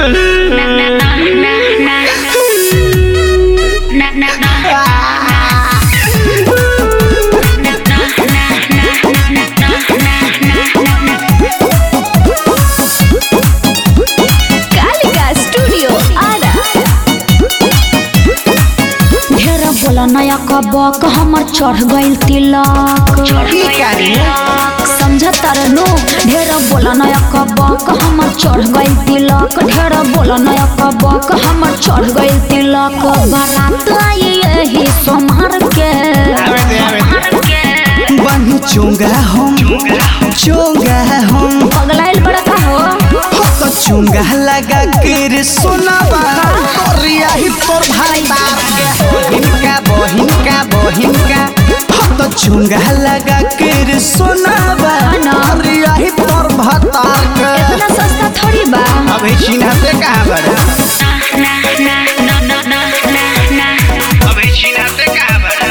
Kalika studio Ara ढेर बोला नया कबक हमर चढ़ गइल तिलक की करी समझ तरनु ढेर बोला नया कबक हमर चढ़ गइल तिलक ढेर बोला नया कबक हमर चढ़ गइल तिलक बारात आई यही सोमार के आवे दे आवे दे बनी चुंगा हम चुंगा हम पगलाइल बड़ा का हो हो तो चुंगा लगा के रे सोनावा करिया ही तोर भाई बहिन का बहिन का बहिन का हो तो चुंगा लगा के रे सोनावा ना। करिया ही तोर भतार के इतना सस्ता थोड़ी बा अबे चिन्हते कहाँ बड़ा अबे चिन्हते कहाँ बड़ा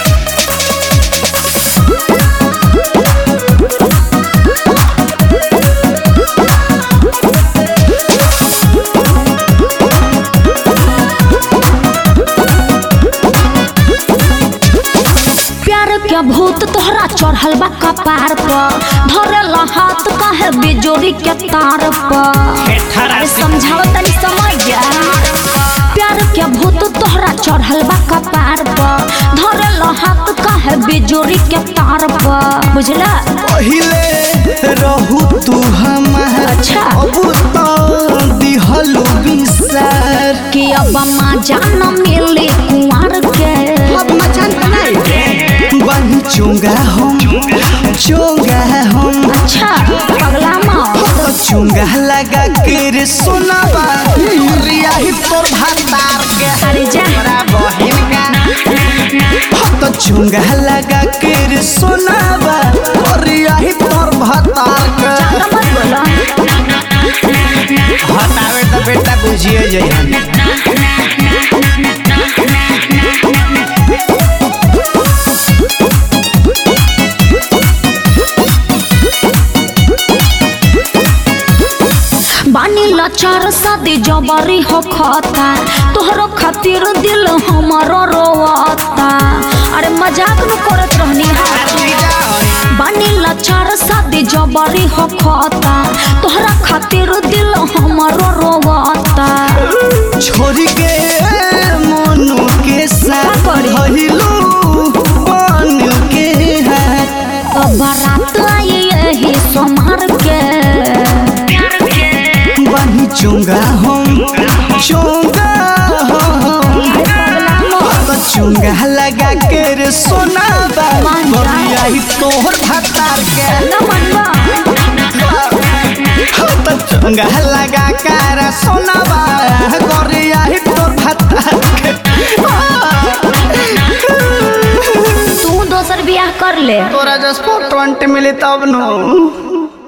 प्यार के भूत तोहरा चढ़ल बा कपार पर धरल हाथ काहे बिजोरी के तार पर अरे समझाओ तनी समझ जा प्यार के भूत तोहरा चढ़ल बा कपार पर धरल हाथ काहे बिजोरी के तार पर बुझला पहिले रहू तू हमार अच्छा। अब तो दिहलू बिसार कि अब माँ जान मिली कुंवर के अब मचान बनाई बनी चुंगा हम चुंगा हम अच्छा पगला माँ तो चुंगा लगा के रे सोनावा रिया ही तोर भातार के अरे जा तोरा बहिन का तो चुंगा लगा के रे सोनावा रिया ही तोर भातार के ज्यादा मत बोलो हटावे तो बेटा बुझिए जइहन बानी लाचार शादी जबरी हो खाता तोहरो खातिर दिल हमारो रोवता अरे मजाक न करत रहनी हा बानी लाचार शादी जबरी हो खाता तोहरा खातिर दिल हमारो रोवता छोरी के मोनू के साथ का करी? भइलू बानू के हाथ अब बारात आई यही सोमार के बनी चुंगा हम चुंगा हम अरे पगला मोर तो चुंगा लगा के रे सोना मान जा। बबिया ही तोहर भतार के न मनवा तो चुंगा लगा के रे सोना गरिया ही तोर भतार के तू दोसर बियाह कर ले तोरा जस फोटो मिले तब नो